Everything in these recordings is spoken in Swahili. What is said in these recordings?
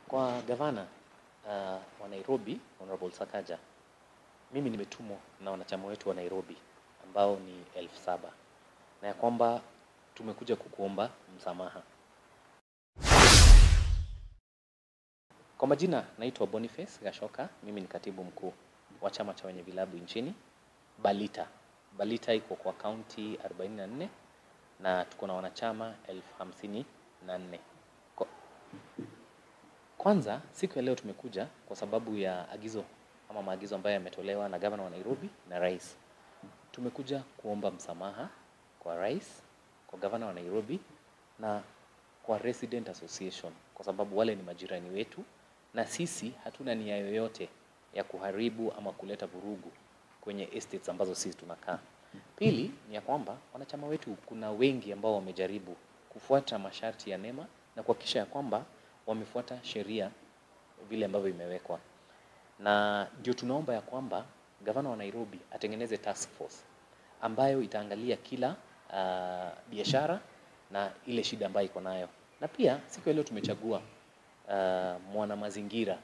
Kwa gavana uh, wa Nairobi Honorable Sakaja, mimi nimetumwa na wanachama wetu wa Nairobi ambao ni elfu saba na ya kwamba tumekuja kukuomba msamaha. Kwa majina naitwa Boniface Gashoka, mimi ni katibu mkuu wa chama cha wenye vilabu nchini Balita. Balita iko kwa kaunti 44 na tuko na wanachama elfu hamsini na nne. Kwa- Kwanza siku ya leo tumekuja kwa sababu ya agizo ama maagizo ambayo yametolewa na gavana wa Nairobi na rais. Tumekuja kuomba msamaha kwa rais, kwa gavana wa Nairobi na kwa Resident Association kwa sababu wale ni majirani wetu na sisi hatuna nia yoyote ya kuharibu ama kuleta vurugu kwenye estates ambazo sisi tunakaa. Pili ni ya kwamba wanachama wetu kuna wengi ambao wamejaribu kufuata masharti ya NEMA na kuhakikisha ya kwamba wamefuata sheria vile ambavyo imewekwa, na ndio tunaomba ya kwamba gavana wa Nairobi atengeneze task force ambayo itaangalia kila uh, biashara na ile shida ambayo iko nayo, na pia siku ya leo tumechagua uh, mwana mazingira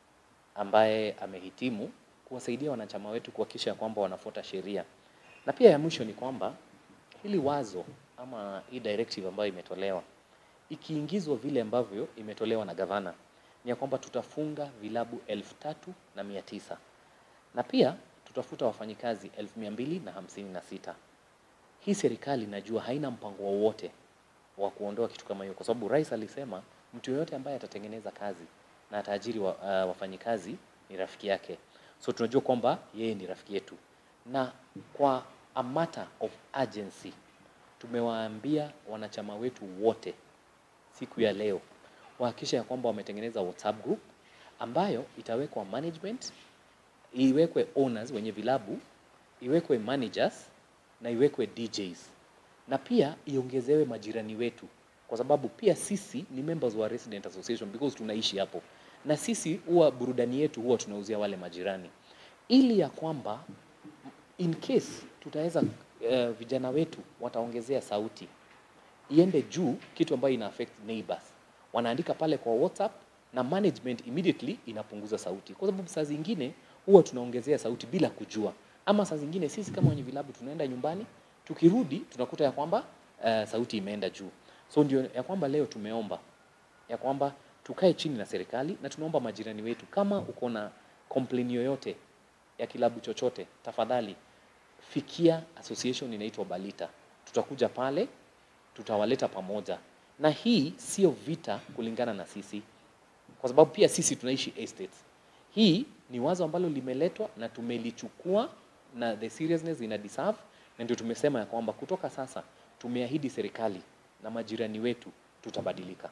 ambaye amehitimu kuwasaidia wanachama wetu kuhakikisha ya kwamba wanafuata sheria. Na pia ya mwisho ni kwamba hili wazo ama hii directive ambayo imetolewa ikiingizwa vile ambavyo imetolewa na gavana ni ya kwamba tutafunga vilabu elfu tatu na mia tisa na pia tutafuta wafanyikazi elfu mia mbili na hamsini na sita. Hii serikali najua haina mpango wowote wa kuondoa kitu kama hiyo, kwa sababu rais alisema mtu yoyote ambaye atatengeneza kazi na ataajiri wa, uh, wafanyikazi ni rafiki yake. So tunajua kwamba yeye ni rafiki yetu, na kwa a matter of urgency tumewaambia wanachama wetu wote siku ya leo wahakikisha ya kwamba wametengeneza WhatsApp group ambayo itawekwa management, iwekwe owners wenye vilabu, iwekwe managers na iwekwe DJs na pia iongezewe majirani wetu, kwa sababu pia sisi ni members wa Resident Association because tunaishi hapo, na sisi huwa burudani yetu huwa tunauzia wale majirani, ili ya kwamba in case tutaweza uh, vijana wetu wataongezea sauti iende juu, kitu ambayo ina affect neighbors, wanaandika pale kwa WhatsApp na management immediately inapunguza sauti, kwa sababu saa zingine huwa tunaongezea sauti bila kujua, ama saa zingine sisi kama wenye vilabu tunaenda nyumbani, tukirudi tunakuta ya kwamba uh, sauti imeenda juu. So ndio ya kwamba leo tumeomba ya kwamba tukae chini na serikali na tunaomba majirani wetu, kama uko na complain yoyote ya kilabu chochote, tafadhali fikia association inaitwa Balita. Tutakuja pale, tutawaleta pamoja, na hii sio vita kulingana na sisi, kwa sababu pia sisi tunaishi estates. Hii ni wazo ambalo limeletwa na tumelichukua na the seriousness ina deserve, na ndio tumesema ya kwamba kutoka sasa tumeahidi serikali na majirani wetu tutabadilika.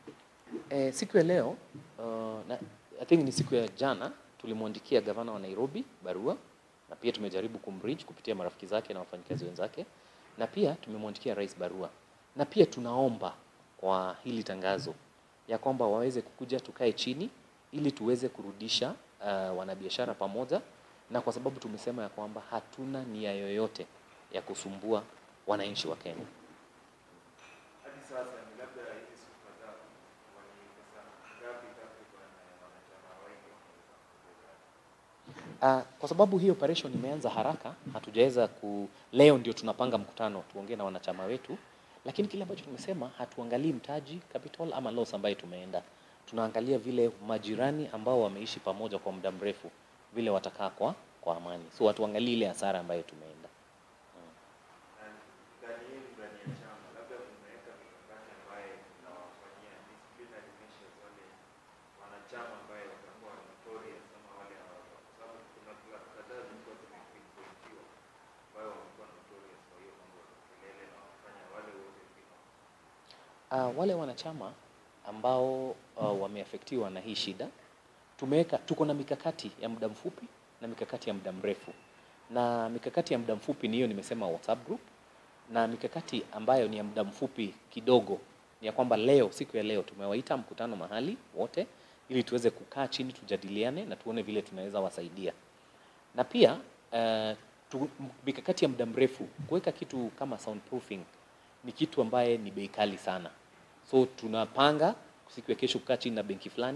E, siku ya leo uh, na, I think ni siku ya jana tulimwandikia gavana wa Nairobi barua na pia tumejaribu kumreach kupitia marafiki zake na wafanyikazi wenzake, na pia tumemwandikia rais barua, na pia tunaomba kwa hili tangazo ya kwamba waweze kukuja tukae chini ili tuweze kurudisha uh, wanabiashara pamoja, na kwa sababu tumesema ya kwamba hatuna nia yoyote ya kusumbua wananchi wa Kenya. Hadi sasa ni labda hizi siku kadhaa wani pesa ngapi takriban wanachama wengi wameweza kupoteza? Uh, kwa sababu hii operation imeanza haraka, hatujaweza ku leo ndio tunapanga mkutano tuongee na wanachama wetu, lakini kile ambacho tumesema hatuangalii mtaji capital ama loss ambayo tumeenda, tunaangalia vile majirani ambao wameishi pamoja kwa muda mrefu vile watakaa kwa kwa amani, so hatuangalii ile hasara ambayo tumeenda. Na ndani yenu ndani ya chama labda mmeweka mikakati ambayo mnawafanyia disciplinary measures wale wanachama ambaye watakuwa notorious ama wale hawa- kwa sababu kuna klabu kadhaa zilikuwa zimepointiwa ambayo wamekuwa notorious kwa hiyo mambo ya kelele na wafanya wale wote vile Uh, wale wanachama ambao uh, wameafektiwa na hii shida tumeweka, tuko na mikakati ya muda mfupi na mikakati ya muda mrefu, na mikakati ya muda mfupi ni hiyo nimesema WhatsApp group, na mikakati ambayo ni ya muda mfupi kidogo ni ya kwamba leo, siku ya leo tumewaita mkutano mahali wote, ili tuweze kukaa chini tujadiliane na tuone vile tunaweza wasaidia, na pia uh, tu, mikakati ya muda mrefu kuweka kitu kama soundproofing ni kitu ambaye ni bei kali sana, so tunapanga siku ya kesho kukaa chini na benki fulani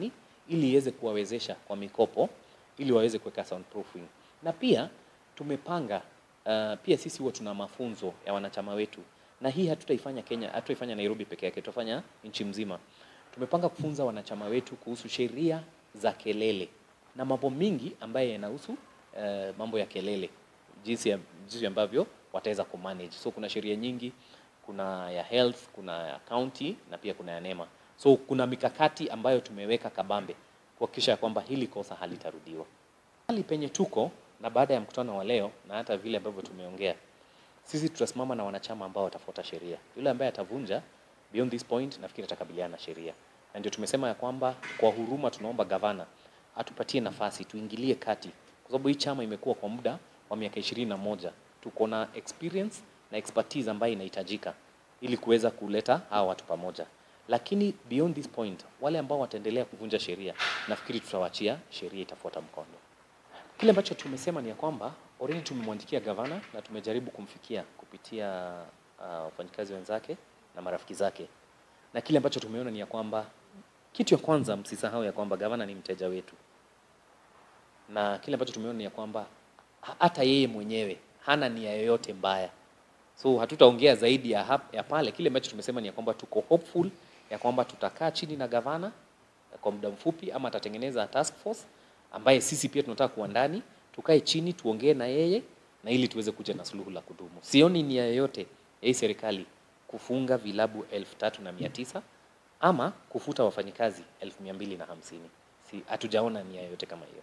ili iweze kuwawezesha kwa mikopo ili waweze kuweka soundproofing. Na pia tumepanga uh, pia sisi huwa tuna mafunzo ya wanachama wetu, na hii hatutaifanya Kenya, hatutaifanya Nairobi peke yake, tutafanya nchi mzima. Tumepanga kufunza wanachama wetu kuhusu sheria za kelele na mambo mingi ambayo yanahusu uh, mambo ya kelele, jinsi, ya, jinsi ambavyo wataweza kumanage. So kuna sheria nyingi, kuna ya health, kuna ya county na pia kuna ya NEMA. So kuna mikakati ambayo tumeweka kabambe kuhakikisha ya kwamba hili kosa halitarudiwa. Hali penye tuko na baada ya mkutano wa leo na hata vile ambavyo tumeongea, sisi tutasimama na wanachama ambao watafuata sheria. Yule ambaye atavunja beyond this point, nafikiri atakabiliana na sheria, na ndio tumesema ya kwamba kwa huruma tunaomba gavana atupatie nafasi tuingilie kati, kwa sababu hii chama imekuwa kwa muda wa miaka ishirini na moja. Tuko na experience na expertise ambayo inahitajika ili kuweza kuleta hawa watu pamoja, lakini beyond this point, wale ambao wataendelea kuvunja sheria, nafikiri tutawaachia sheria itafuata mkondo. Kile ambacho tumesema ni ya kwamba already tumemwandikia gavana na tumejaribu kumfikia kupitia uh, wafanyikazi wenzake na marafiki zake, na kile ambacho tumeona ni ya kwamba kitu ya kwanza, msisahau ya kwamba gavana ni mteja wetu, na kile ambacho tumeona ni ya kwamba ha- hata yeye mwenyewe hana nia yoyote mbaya, so hatutaongea zaidi ya, hap, ya pale. Kile ambacho tumesema ni ya kwamba tuko hopeful ya kwamba tutakaa chini na gavana kwa muda mfupi, ama atatengeneza task force ambaye sisi pia tunataka kuwa ndani, tukae chini tuongee na yeye na ili tuweze kuja na suluhu la kudumu. Sioni nia yoyote ya hii serikali kufunga vilabu elfu tatu na mia tisa ama kufuta wafanyikazi elfu mia mbili na hamsini. Si hatujaona nia yoyote kama hiyo.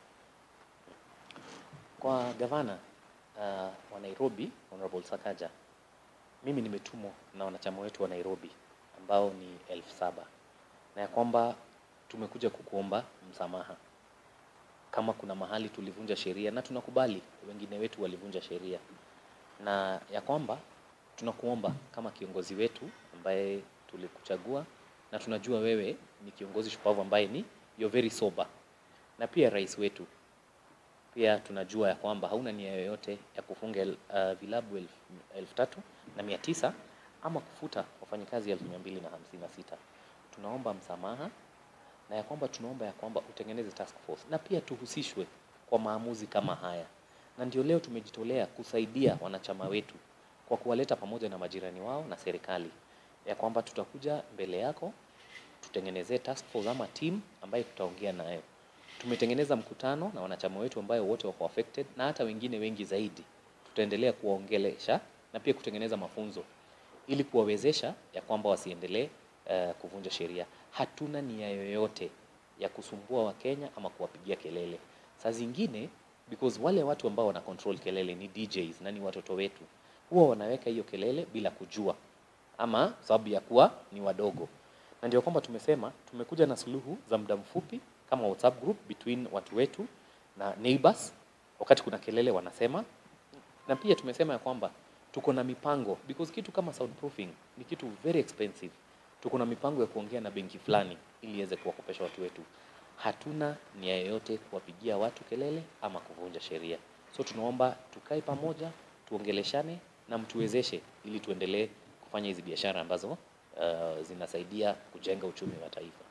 Kwa gavana uh, wa Nairobi Honorable Sakaja, mimi nimetumwa na wanachama wetu wa Nairobi ambao ni elfu saba na ya kwamba tumekuja kukuomba msamaha kama kuna mahali tulivunja sheria, na tunakubali wengine wetu walivunja sheria, na ya kwamba tunakuomba kama kiongozi wetu ambaye tulikuchagua, na tunajua wewe ni kiongozi shupavu ambaye ni you're very sober, na pia rais wetu pia tunajua ya kwamba hauna nia yoyote ya kufunga el- uh, vilabu elfu, elfu tatu na mia tisa ama kufuta wafanyikazi elfu mia mbili na hamsini na sita. Tunaomba msamaha na ya kwamba tunaomba ya kwamba utengeneze task force na pia tuhusishwe kwa maamuzi kama haya, na ndio leo tumejitolea kusaidia wanachama wetu kwa kuwaleta pamoja na majirani wao na serikali, ya kwamba tutakuja mbele yako tutengenezee task force ama team ambayo tutaongea nayo. Tumetengeneza mkutano na wanachama wetu ambayo wote wako affected na hata wengine wengi zaidi. Tutaendelea kuwaongelesha na pia kutengeneza mafunzo ili kuwawezesha ya kwamba wasiendelee uh, kuvunja sheria. Hatuna nia yoyote ya kusumbua Wakenya ama kuwapigia kelele. Saa zingine because wale watu ambao wana control kelele ni DJs na ni watoto wetu, huwa wanaweka hiyo kelele bila kujua ama sababu ya kuwa ni wadogo, na ndio kwamba tumesema tumekuja na suluhu za muda mfupi kama WhatsApp group between watu wetu na neighbors, wakati kuna kelele wanasema, na pia tumesema ya kwamba tuko na mipango because kitu kama soundproofing ni kitu very expensive. Tuko na mipango ya kuongea na benki fulani ili iweze kuwakopesha watu wetu. Hatuna nia yoyote kuwapigia watu kelele ama kuvunja sheria, so tunaomba tukae pamoja, tuongeleshane na mtuwezeshe ili tuendelee kufanya hizi biashara ambazo uh, zinasaidia kujenga uchumi wa taifa.